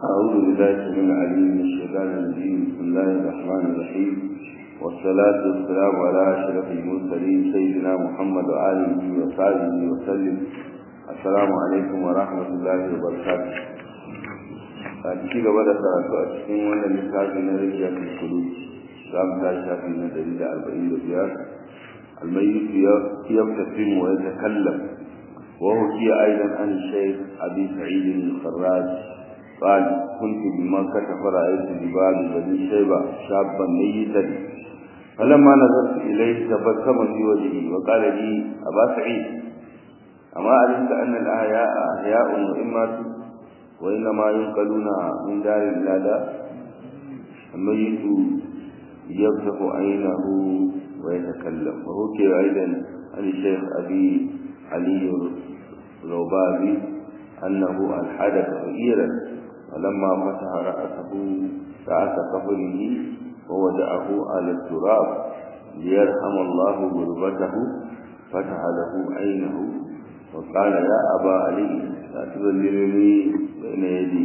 أعوذ بالله السميع العليم من الشيطان الرجيم بسم الله الرحمن الرحيم والصلاة والسلام على أشرف المرسلين سيدنا محمد وآله وصحبه وسلم السلام عليكم ورحمة الله وبركاته a ci gaba da karatu a cikin wannan littafi na rijiya fi kudu za mu tashi shafi na dari da arba'in da biyar almayyit yabtasim wa yatakallam wa hukiya aidan an shaykh abi sa'id al-kharraj قال كنت بمكة فرأيت جبال بني شيبة شابا ميتا فلما نظرت إليه تبسم في وجهي وقال لي أبا سعيد أما علمت أن الأحياء أحياء وإما وإنما ينقلون من دار إلى دار الميت يفتح عينه ويتكلم وحكي أيضا عن الشيخ أبي علي الربابي أنه ألحد فقيرا فلما فتح رأسه رأس قبره ووضعه على التراب ليرحم الله غربته فتح له عينه وقال يا أبا علي لا تذللني بين يدي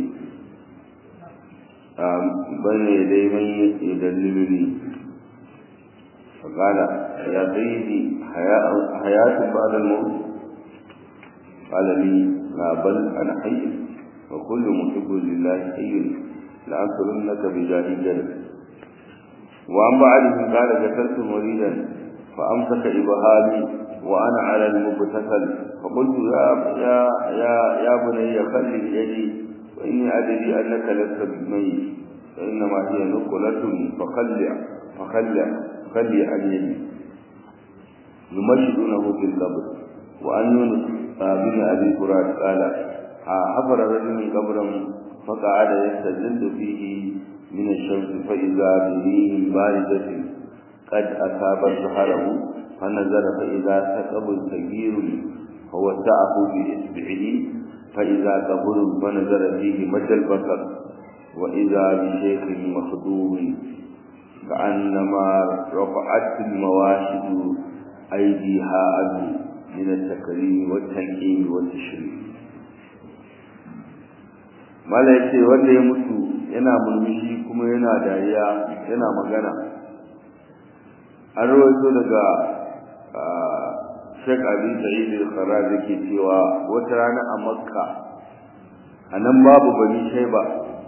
بين يدي من يدللني فقال يا سيدي حياة بعد الموت قال لي لا بل أنا حي وكل محب لله حي لأنصرنك بجاه جل وعن بعدهم قال قتلت مريدا فأمسك إبهامي وأنا على المبتسل فقلت يا يا يا يا بني خل يدي وإني أدري أنك لست بميت فإنما هي نقلة فخلع فخلع فخلع عن يدي يمشدونه في القبر وأن يونس بن أبي فرات قال حفر رجل قبرا فقعد يستجد فيه من الشمس فإذا بريح باردة قد أصابت ظهره فنزل فإذا ثقب كبير فوسعه بإصبعه فإذا قبر فنزل فيه مد البصر وإذا بشيخ مخدوم كأنما رفعت المواشد أيديها عنه من التكريم والتنكيم والتشريف mala ya ce wanda ya mutu yana murmushi kuma yana dariya yana magana an rawaito daga Sheikh Abi Sa'id al-Kharraz yake cewa wata rana a Makka anan babu bani Shaiba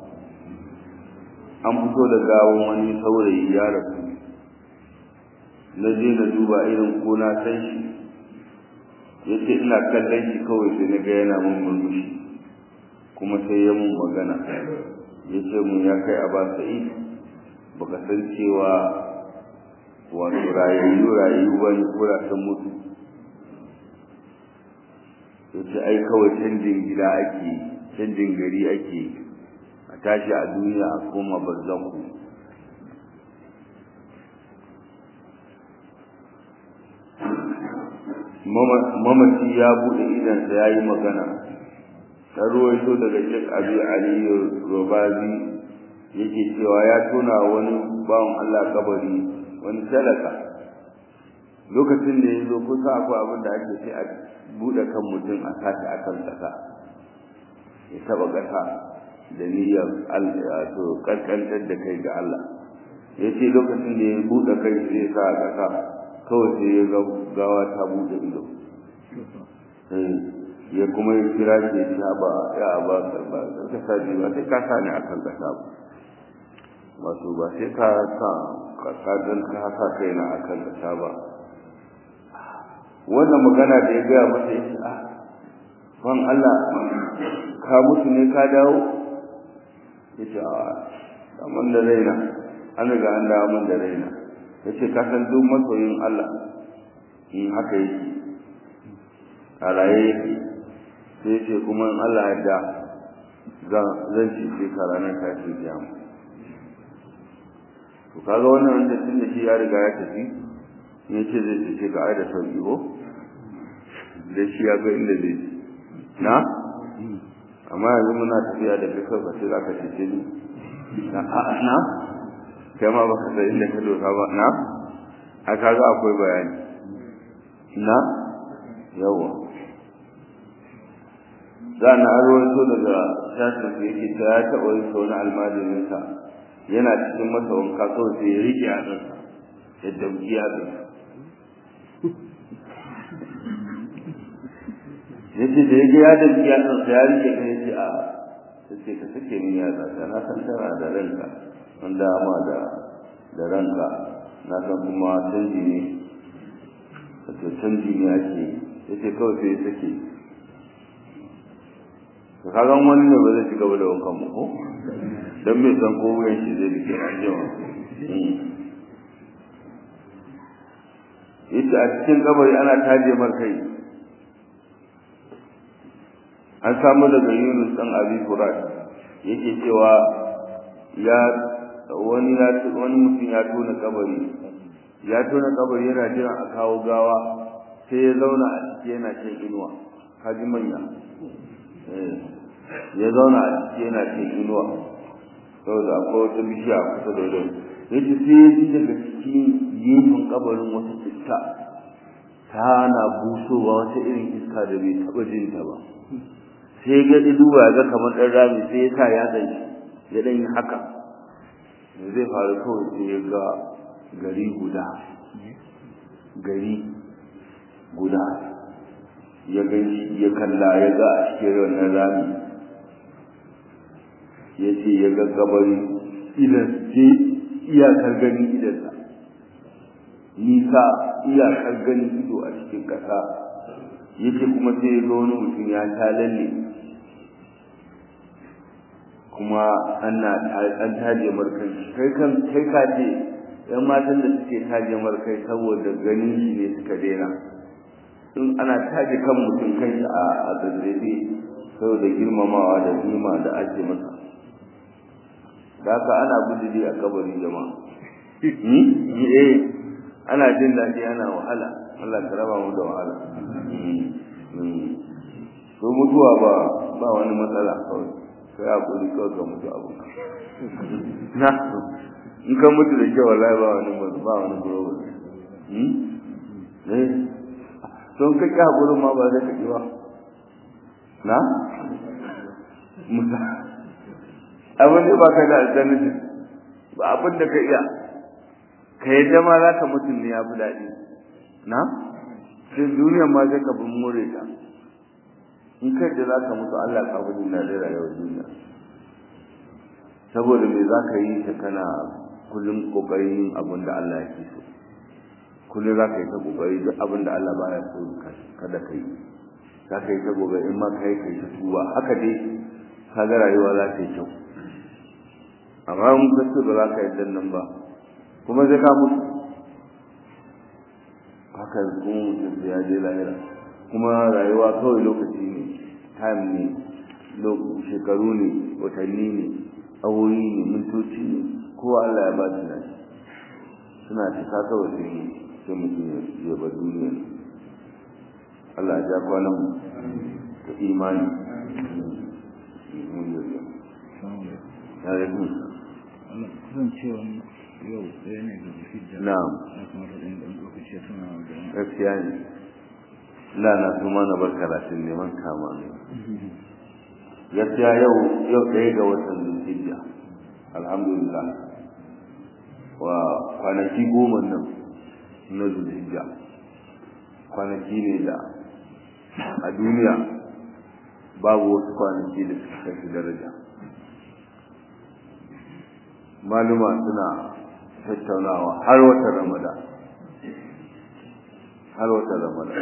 an fito da gawon wani saurayi ya rasu na je na duba irin ko na san shi yace ina kallon shi kawai sai na ga yana mun murmushi kuma sai ya mun magana ya ce mun ya kai aba sa'id baka san cewa wato rayayyu rayayyu ba ne ko sun mutu ya ce ai kawai canjin gida ake canjin gari ake a tashi a duniya a koma barzaku mamaci ya buɗe idansa ya yi magana ta ruwaito daga Sheikh Abi Ali Robazi yake cewa ya tona wani bawan Allah kabari wani talaka lokacin da ya zo kusa akwai abin da ake sai a buɗe kan mutum a tashi a kan ƙasa ya taɓa ƙasa da niyyar to ƙanƙantar da kai ga Allah ya ce lokacin da ya buɗe kai sai sa a ƙasa kawai sai ya gawa ta buɗe ido ya kuma yi kira shi ya ba ya ba ba ka sa ji ba sai ka sa ni akan kasa ba wato ba sai ka sa ka ka dan ka sa kai na akan kasa ba wannan magana da ya gaya masa yace ah ban Allah ka mutu ne ka dawo yace a kaman da raina an riga an dawo mun da raina yace ka san duk masoyin Allah in haka yake a raye yake sai ce kuma in Allah ya da zan ci sai ka ranar tashin kiyama to kaga wannan wanda tun da shi ya riga ya tafi ne ce zai ce ka ai da sauki ko da shi ya ga inda zai na amma yanzu muna tafiya da kai kawai sai za ka cece ni na na kai ma baka san inda ka dosa ba na a kaga akwai bayani na yawa za na arwato daga shafin da yake ta ya taɓa yin wani almajirinsa yana cikin masa wanka kawai sai ya riƙe yatsunsa ya damƙi yatsunsa ya ce da ya ga ya damƙi yatsunsa ya riƙe ka ya ce a ta ce ka sake min yatsa ta na san tana da ranka an dama da da ranka na san kuma canji ne wato canji ne ake ya ce kawai sai ya sake ka kagan wani ne ba zai ci gaba da wankan mu ko don bai san ko wuyan shi zai rike an jima yace a cikin kabari ana taje mar kai an samu daga Yunus dan Abi Furat yake cewa ya wani ya wani mutum ya tona kabari ya tona kabari yana jiran a kawo gawa sai ya zauna a ciki yana shan inuwa kaji manya ya zauna a ciki yana cin inuwa saboda akwai wata bishiya kusa da wajen ya ce sai ya ji daga cikin gefen kabarin wata iska tana busowa wata irin iska da bai taɓa jin ta ba sai ga duba ga kamar ɗan rami sai ya sa ya ɗan ya ɗan yi haka da zai faru kawai sai ya ga gari guda gari guda ya gani ya kalla ya ga a cikin wannan rami ya ce ya ga gabari idan ce iyakar gani idansa nisa iyakar gani ido a cikin ƙasa ya ce kuma sai ya ga wani mutum ya ta lalle kuma ana an taje markai kai kan kai ka ce yan matan da suke taje markai saboda ganin shi ne suka daina in ana taje kan mutum kai a a zazzabe saboda girmamawa da nima da ake masa da haka ana bujiri a kabari jama'a eh ana jin daɗi ana wahala Allah ka raba mu da wahala to mutuwa ba ba wani matsala kawai sai hakuri kawai ka mutu abu na in ka mutu da kyau wallahi ba wani ba wani problem eh don ka ƙi haƙurin ma ba zai ka ba na? musa abin da ba ka da alternative ba abin da ka iya ka yi dama za ka mutum ne ya fi daɗi na? sai duniyan ma sai ka bin more ta in kai da za ka mutu Allah ka fi jin daɗin rayuwar duniya saboda me za ka yi ta kana kullum ƙoƙarin yin abin da Allah yake so kullum za ka yi ta kokari duk abin da Allah baya so kada ka yi za ka yi ta kokari in ma ka yi ka yi ta tuba haka dai ka ga rayuwa za ta yi kyau amma in ka ce ba za ka yi dan nan ba kuma sai ka mutu haka kuma mutum sai ya je lahira kuma rayuwa kawai lokaci ne time ne shekaru ne watanni ne awoyi ne mintoci ne kowa Allah ya ba su nashi suna cika kawai sai ne sai mutum ya bar duniya Allah ya ja kwanan mu da imani ya yi kun kasancewa yau ɗaya ne ga hijja na'am ya kamata ɗan ɗan lokaci ya tuna da gaskiya ne la na kuma na bar karatun neman kama ne gaskiya yau yau ɗaya ga watan zulhijja alhamdulillah wa kwanaki goma nan na zulhijja kwanaki ne da a duniya babu wasu kwanaki da suka kai su daraja maluma suna tattaunawa har watan ramadan har watan ramadan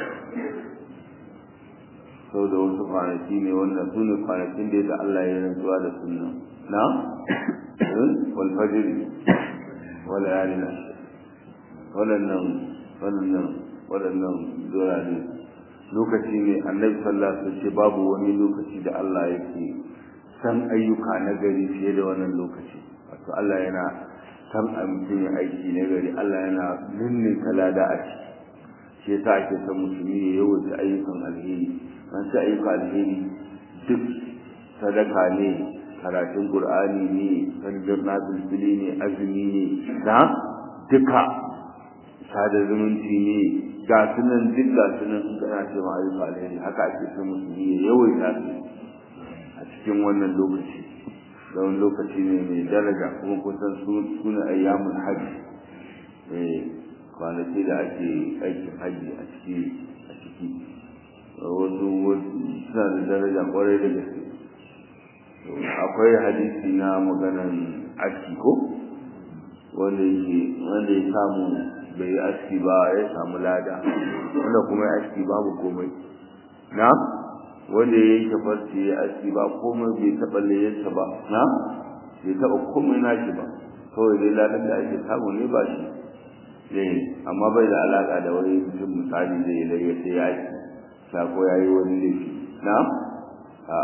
sau da wasu kwanaki ne wanda su ne kwanakin da Allah ya rantsuwa da sunna na wal fajr wal layalin waɗannan waɗannan waɗannan durare lokaci ne annabi sallallahu alaihi wasallam ce babu wani lokaci da Allah yake san ayyuka na gari fiye da wannan lokaci wato Allah yana san a mutum ya aiki na gari Allah yana ninne kalada a ciki shi yasa ake son musulmi ya yawaita ayyukan alheri an sa ayyukan alheri duk sadaka ne karatun qur'ani ne sanjin nafilfili ne azumi ne na duka sada zumunci ne ga sunan duk ga sunan in kana ce ma ayyukan alheri haka ake son musulmi ya yawaita su cikin wannan lokaci don lokaci ne mai daraja kuma kusan suna ayyamun hajji kwanaki da ake aikin hajji a ciki a ciki wasu suna da daraja kwarai da gaske akwai hadisi na maganan aski ko wanda yake wanda ya samu bai yi aski ba ya samu lada wanda kuma ya aski babu komai na wanda ya yanke farce ya aski ba komai bai taɓa layyarsa ba na bai taɓa komai nashi ba kawai dai ladan da ake samu ne ba shi zai amma bai da alaƙa da wani mutum misali zai layya sai ya aski sako ya yi wani laifi na a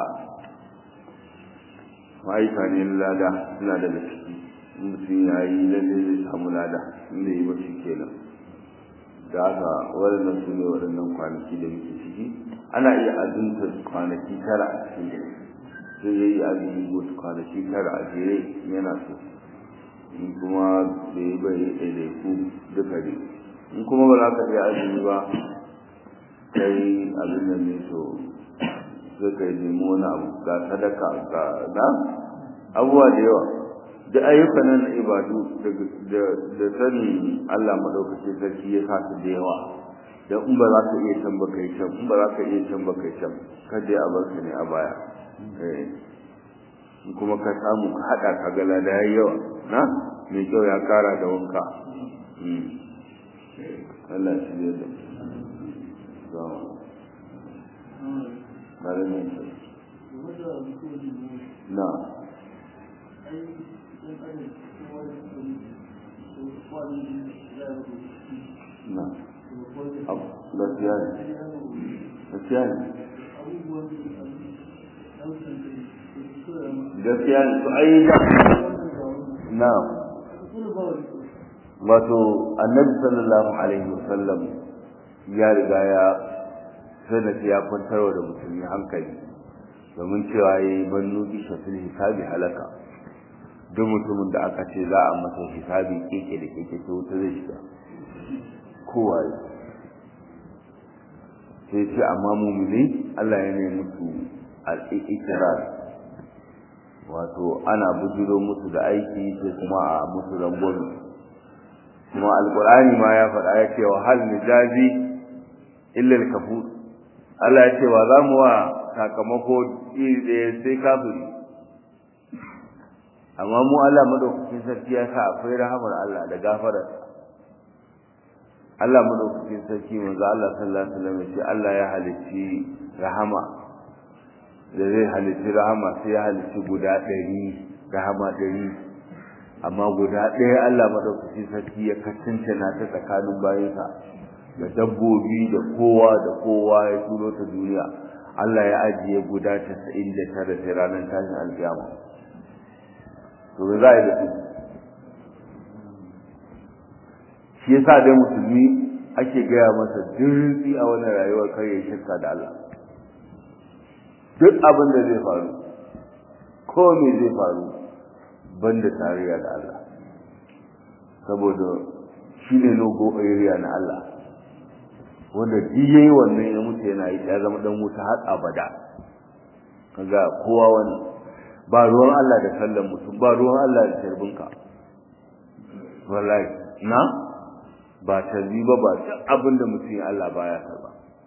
ma'aika ne lada suna daga ciki mutum ya yi lalle zai samu lada inda yi mashi kenan da haka waɗannan su ne waɗannan kwanaki da muke ciki ana iya azunta kwanaki tara a cikin sai ya yi azumi wasu kwanaki tara a jere yana so in kuma da ya bai ɗaiɗaiku duka ne in kuma ba za ka iya azumi ba kai abin da ne to sai ka yi nemo wani abu ga sadaka ga na abubuwa da yawa da ayyukan nan ibadu da sanin Allah madaukake sarki ya sa su da yawa da in ba za ka iya can ba kai can in ba za ka iya can ba kai can kada a bar ne a baya in kuma ka samu ka haɗa ka ga lada yayi yawa na mai kyau ya kara da wanka Allah shi ne da Bari ne na na gaskiya ne gaskiya ne gaskiya ne to ai da na wato annabi sallallahu alaihi wasallam ya riga ya sanata ya kwantarwa da musulmi hankali domin cewa ya yi bannu bisha fil hisabi halaka duk mutumin da aka ce za a masa hisabi keke da keke to wuta zai shiga kowa sai ce amma mumini Allah ya ne musu al-iqrar wato ana bujiro musu da aiki sai kuma a musu rangwami kuma alqur'ani ma ya faɗa ya ce wa hal nijazi illa al-kafur Allah ya ce wa za mu wa sakamako iri ɗaya sai kafiri amma mu Allah madaukakin sarki ya sa akwai rahamar Allah da gafarar Allah madaukakin sarki manzo Allah sallallahu alaihi wasallam ce Allah ya halicci rahama da zai halicci rahama sai ya halicci guda ɗari rahama ɗari amma guda ɗaya Allah madaukakin sarki ya kasance na ta tsakanin bayansa da dabbobi da kowa da kowa ya turo ta duniya Allah ya ajiye guda 99 sai ranar tashin alkiyama to za a yi da su shi yasa dai musulmi ake gaya masa dirzi a wani rayuwar kar ya shirka da Allah duk abin da zai faru ko me zai faru banda tarayya da Allah saboda shi ne logo area na Allah wanda duk yayi wannan ya mutu yana yi ya zama dan wuta har abada kaga kowa wani ba ruwan Allah da sallan mutum ba ruwan Allah da tarbinka wallahi na ba tarbi ba ba duk abin da mutum ya Allah baya karba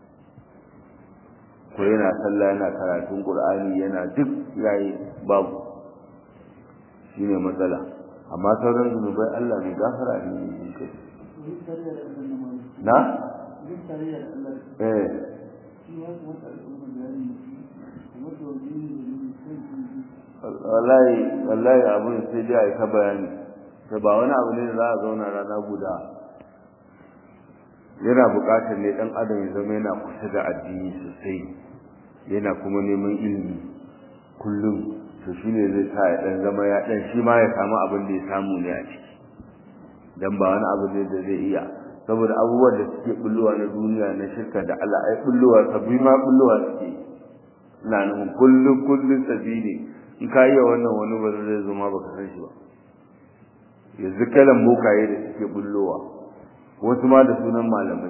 ko yana sallah yana karatun Qur'ani yana duk yayi babu shine matsala amma sauran zunubai Allah mai gafara ne ne kai na eh wallahi wallahi abun sai dai ai ka bayani to ba wani abu ne da za a zauna rana guda yana buƙatar ne dan adam ya zama yana kusa da addini sosai yana kuma neman ilimi kullum to shine zai sa ya dan zama ya dan shi ma ya samu abin da ya samu ne a ciki dan ba wani abu ne da zai iya saboda abubuwan da suke bullowa na duniya na shirka da Allah ai bullowa sabbi ma bullowa suke ina nufin kullum kullum sabbi ne in ka iya wannan wani ba zai zo ma baka san shi ba yanzu kalan bokaye da suke bullowa wasu ma da sunan malamai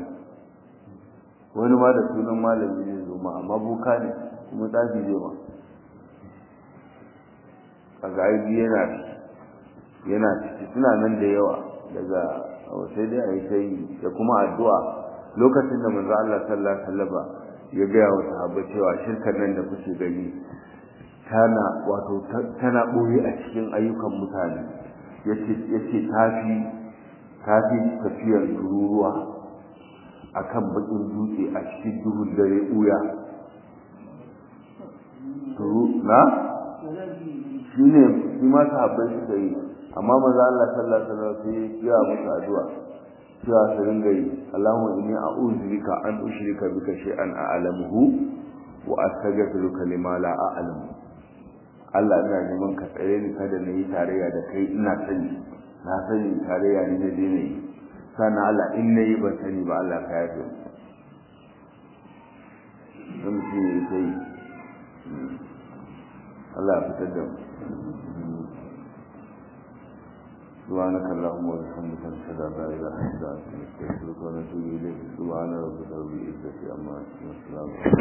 wani ma da sunan malami ne zo ma amma boka ne kuma tsafi zai ma kaga ai yana yana ciki suna nan da yawa daga sai dai a yi sai da kuma addu'a lokacin da manzo Allah sallallahu alaihi wasallam ya gaya wa sahabbai cewa shirkar nan da kuke gani tana wato tana boye a cikin ayyukan mutane yace yace tafi tafi tafiyar tururuwa akan bakin dutse a cikin duhun dare buya turu na shine shi ma sahabbai suka yi amma manzo Allah sallallahu alaihi wasallam sai ya musu addu'a cewa su ringa yi Allahumma inni a'udhu bika an ushrika bika shay'an a'lamuhu wa astaghfiruka lima la a'lamu Allah ina neman ka tsare ni kada na yi tarayya da kai ina sani na sani tarayya ni na dai yi sana Allah in na yi ban sani ba Allah ka yafe mu shi ne sai Allah ya fitar da mu سبحانك اللهم وبحمدك نشهد ان لا اله الا انت نستغفرك ونتوب اليك سبحان ربك رب العزه عما يصفون وسلام